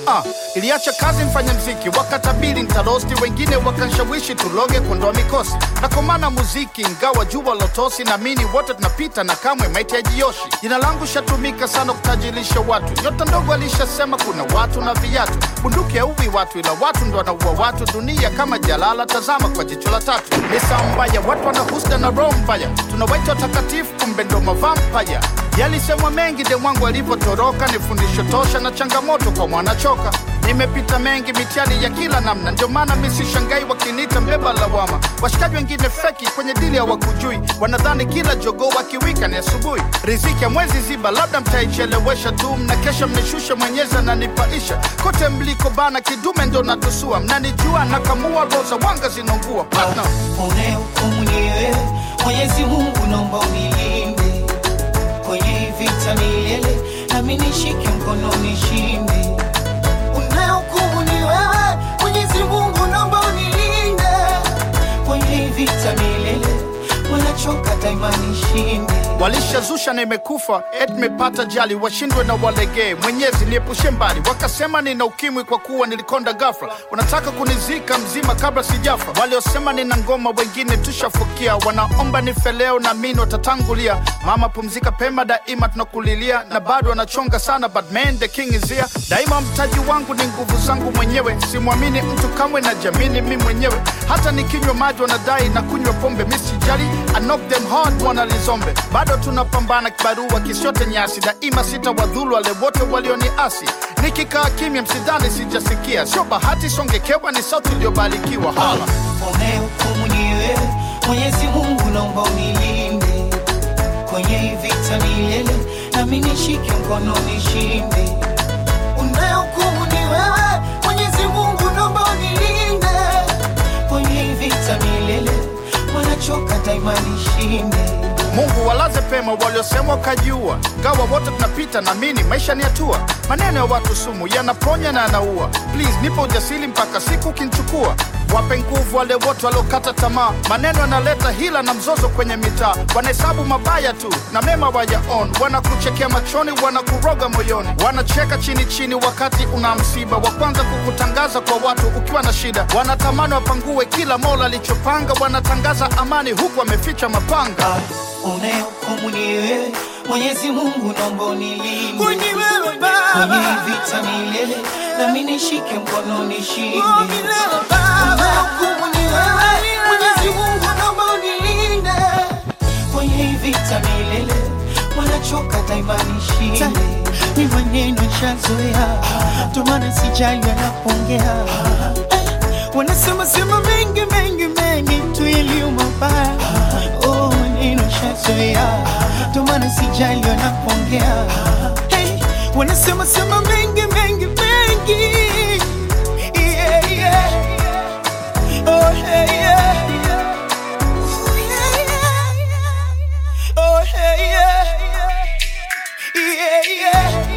Ah, iliacha kazi mfanya mziki, wakatabiri ntarosti, wengine wakanshawishi tuloge kuondoa mikosi. Nakomana muziki ingawa jua lotosi, naamini wote tunapita na kamwe maiti ya jioshi. Jina langu shatumika sana kutajirisha watu, nyota ndogo alishasema kuna watu na viatu. Bunduki hauwi watu, ila watu ndo wanaua watu. Dunia kama jalala, tazama kwa jicho la tatu. Misa mbaya, watu wana husda na roho mbaya, tunawaita watakatifu, kumbe ndo mavampaya. Yalisemwa mengi de mwangu alivyotoroka, ni fundisho tosha na changamoto kwa mwanachoka. Nimepita mengi mitihani ya kila namna, ndio maana mi sishangai wakiniita mbeba lawama. Washikaji wengine feki kwenye dili hawakujui, wanadhani kila jogoo wakiwika ni asubuhi. Riziki ya mwezi ziba, labda mtaichelewesha tu, mnakesha mnishusha, mwenyezi ananipaisha. Kote mliko bana, kidume ndo natusua, mnanijua nakamua, roza wanga zinaungua partner. unayehukumu ni wewe Mwenyezi Mungu, naomba unilinde kwenye hii vita milele, nami nishike mkono nishinde. Unayehukumu ni wewe Mwenyezi Mungu, naomba unilinde kwenye hii vita milele, wanachoka daima nishinde. walishazusha na imekufa et mepata jali washindwe na walegee mwenyezi niepushe mbali wakasema nina ukimwi kwa kuwa nilikonda gafla wanataka kunizika mzima kabla sijafa waliosema nina ngoma wengine tushafukia wanaomba nife leo na mini watatangulia mama pumzika pema daima tunakulilia na bado wanachonga sana but man the king is here daima mtaji wangu ni nguvu zangu mwenyewe simwamini mtu kamwe na jamini mi mwenyewe hata nikinywa maji wanadai na kunywa pombe misijali I knock them hard wanalizombe bado tunapambana kibarua kisiote nyasi daima sita wadhulu wale wote walioniasi nikikaa kimya msidhani sijasikia sio bahati songekewa ni sauti iliyobarikiwa hala unayehukumu ni wewe Mwenyezi Mungu, naomba unilinde kwenye hii vita milele, nami nishike mkono nishinde. Unayehukumu ni wewe Mwenyezi Mungu, naomba unilinde kwenye hii vita milele, wanachoka daima nishinde. mungu walaze pema waliosema wakajiua gawa wote tunapita namini maisha ni hatua maneno ya watu sumu yanaponya na yanaua please nipo ujasiri mpaka siku kinchukua wape nguvu wale wote waliokata tamaa maneno yanaleta hila na mzozo kwenye mitaa wanahesabu mabaya tu na mema wayaon wanakuchekea machoni wanakuroga moyoni wanacheka chini chini wakati una msiba wa kwanza kukutangaza kwa watu ukiwa na shida wanatamani wapangue kila mola alichopanga wanatangaza amani huku wameficha mapanga Unayehukumu ni wewe Mwenyezi Mungu, naomba unilinde Kwenye wewe kwenye Baba, hii vita milele, nami nishike mkono nishinde. oh milele Baba, Unayehukumu ni wewe Mwenyezi Mungu, naomba unilinde kwenye hii vita milele, wanachoka daima nishinde. ni maneno nishazoea, ndo maana sijali wanapongea. Wanasema sema mengi mengi mengi tu yaliyo mabaya. Oh, maneno nishazoea, ndo maana sijali wanapongea. Hey, wanasema sema mengi mengi mengi. Yeah, yeah. Oh, hey, yeah. Oh, yeah, yeah. Oh, hey, yeah. Yeah, yeah.